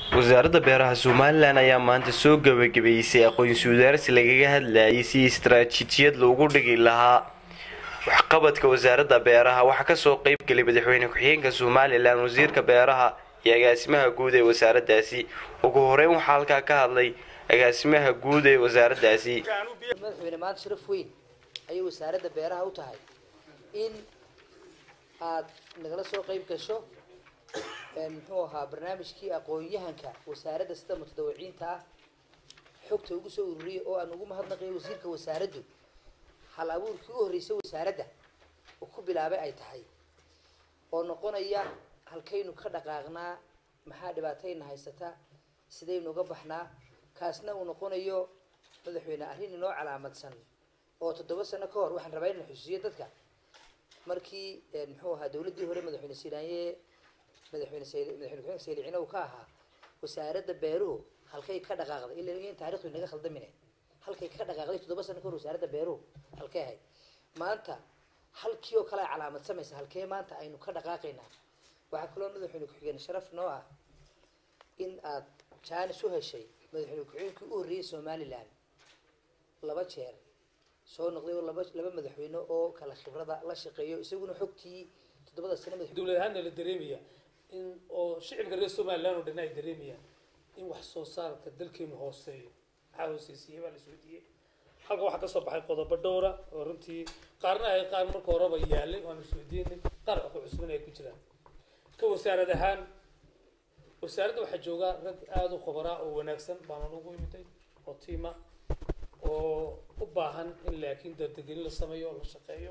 wasaaradda beeraha somalilan ayaa maanta soo gabagabeysay aqoonsi wadaarsi lagaga hadlayay si istaraatiijiyad loogu dhigi lahaa waxqabadka wasaaradda beeraha waxaa kasoo qeybgelay madaxweyne ku-xigeenka somalilan wasiirka beeraha iyo agaasimaha guud ee wasaaraddaasi ugu horeyn waxaa halkaa ka hadlay agaasimaha guud ee wasaaraddaasi madaxweyne maanta sharaf weyn ayay wasaaradda beeraha u tahay in aad nagala soo qeyb gasho muxuu ahaa barnaamijkii aqoon-yahanka wasaaradda sida mutadawiciinta ah xogta ugu soo ururiyay oo aan ugu mahadnaqayo wasiirka wasaaraddu hal abuurkii u horreysay wasaaradda uu ku bilaabay ay tahay oo noqonaya halkaynu ka dhaqaaqnaa maxaa dhibaatayna haysata sidaynu uga baxnaa kaasna uu noqonayo madaxweyne arrin inoo calaamadsan oo toddoba sano ka hor waxaan rabaa inaan xusuusiyo dadka markii muxuu ahaa dawladdii hore madaxweyne siinaanye madaxweyne sayl madaxweyne ku-xigeenka saylicina uu ka ahaa wasaaradda beeruhu halkay ka dhaqaaqday ila in taarikhdu inaga khaldamine halkay ka dhaqaaqday toddoba sano ka hor wasaaradda beeruhu halkay ahayd maanta halkii oo kale ay calaamadsamaysa halkee maanta aynu ka dhaqaaqaynaa waxaa kaloo madaxweyne ku-xigeen sharaf noo ah in aad jaanis u heshay madaxweyne ku-xigeenkii u horreeyay somalilan laba jeer soo noqday oo laba laba madaxweyne oo kala khibrada la shaqeeyo isaguna xogtii toddobada sano madax dowlad ahaanna la dareemaya in oo shicibka reer somaliland oo dhan ay dareemayaan in wax soo saarka dalkeenu hooseeyo maxaa hooseysiiyey baa la isweydiiyey halka waxaa kasoo baxay qodobo dhowra oo runtii qaarna ay qaar marka horeba yaalay waanu isweydiinay qaar ku cusban ay ku jiraan ka wasaarad ahaan wasaaradda waxaa jooga rag aada u khubaraa oo wanaagsan baana ugu imitay oo tiima oo u baahan in laakiin dardagelin la sameeyo oo la shaqeeyo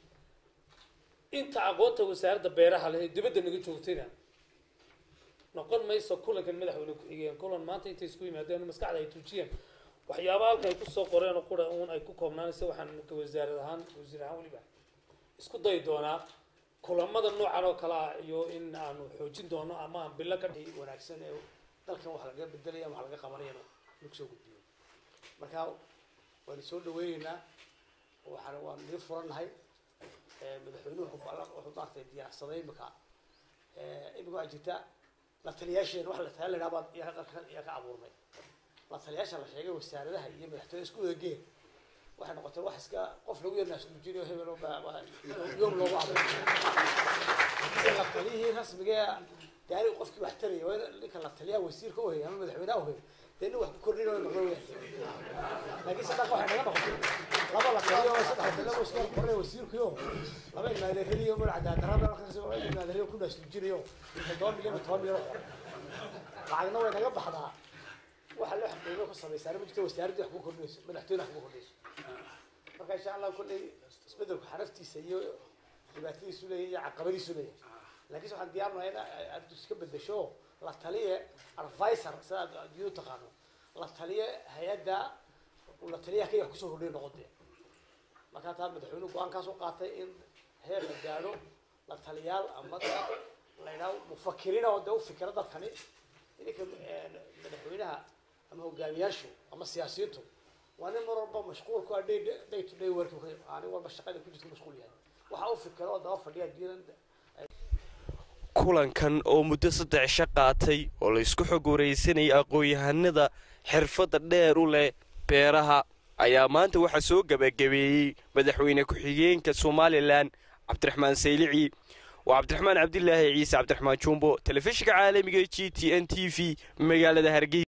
inta aqoonta wasaaradda beeraha leh ee dibadda naga joogtayna noqon mayso kulankan madaxweyne ku-xigeen kulan maanta intay isku yimaadeen maskaxda ay tuujiyeen waxyaaba halka ay kusoo qoreen oo qura uun ay ku koobnaanaysa waxaan ka wasaarad ahaan wasiir ahaan weliba isku dayi doonaa kulamada noocan oo kale ah iyo in aanu xoojin doono ama aan bilo ka dhihi wanaagsan ee dalkan wax laga bedelaya wax laga qabanayana lagu soo gudbiyo marka waanu soo dhaweyneynaa waxaan waan nii furannahay madaxweynuhu wuxuu maaragtay diyaarsaday imika imika waxaa jirta la taliyaasheen wax la taliya laydhaha baan yaa ka abuurnay la taliyaasha la sheegay wasaaradaha iyo madaxtooyada isku wada geen waxay noqotay wax iska qof lagu yarnaasnuujinayo hebel yoom loogu abuuray la taliyihii rasmiga daari qofkii wax taraya waa in ninka la taliyaha wasiirka uhay ama madaxweynaha uhay dee nin wax ku kordhinayo noqdo weyn laakiin saddex waxay naga noqotay laba la taliyo oo saddex taliyo oo iska qornay wasiirkiyo laba ilmaadeeriyo magaca daadarada halkaas laba ilmaadeeriyo ku naasnuujinayo todoba milyan iyo toban milyan lacagna way naga baxdaa waxa loo xaqiiqo ku samaysaa ma jirto wasaaraddii wax ku kordhinayso madaxtooyada wax ku kordhinayso marka insha allah kolley isbedelku xaraftiisa iyo dhibaatadiisu leeyahay iyo caqabadiisu leeyahay laakiin waxaan diyaarnahay in aad iska bedesho la taliye advisor sida aad adduunyadu taqaano la taliye hay-adda la taliyaha kaya wax kusoo kordhiya noqotee markaa taa madaxweynuhu go-aankaas u qaatay in heer la gaadho la taliyaal ama la yidhaho mufakiriina oo dee u fikira dadkani idinka madaxweynaha ama hogaamiyaashu ama siyaasiyiintu waa nin mar walba mashquul ku ah day day to day work nin walba shaqada ku jirta mashquul yahay waxa u fikira oo daba fadhiya adduunyada kulankan oo muddo saddex isha qaatay oo la isku xog waraysanayay aqoon-yahanada xirfadda dheer u leh beeraha ayaa maanta waxaa soo gabagabeeyey madaxweyne ku-xigeenka somalilan cabdiraxmaan saylici waa cabdiraxmaan cabdilaahi ciise cabdiraxmaan jumbo telefishinka caalamiga g t n t v magaalada hargeysa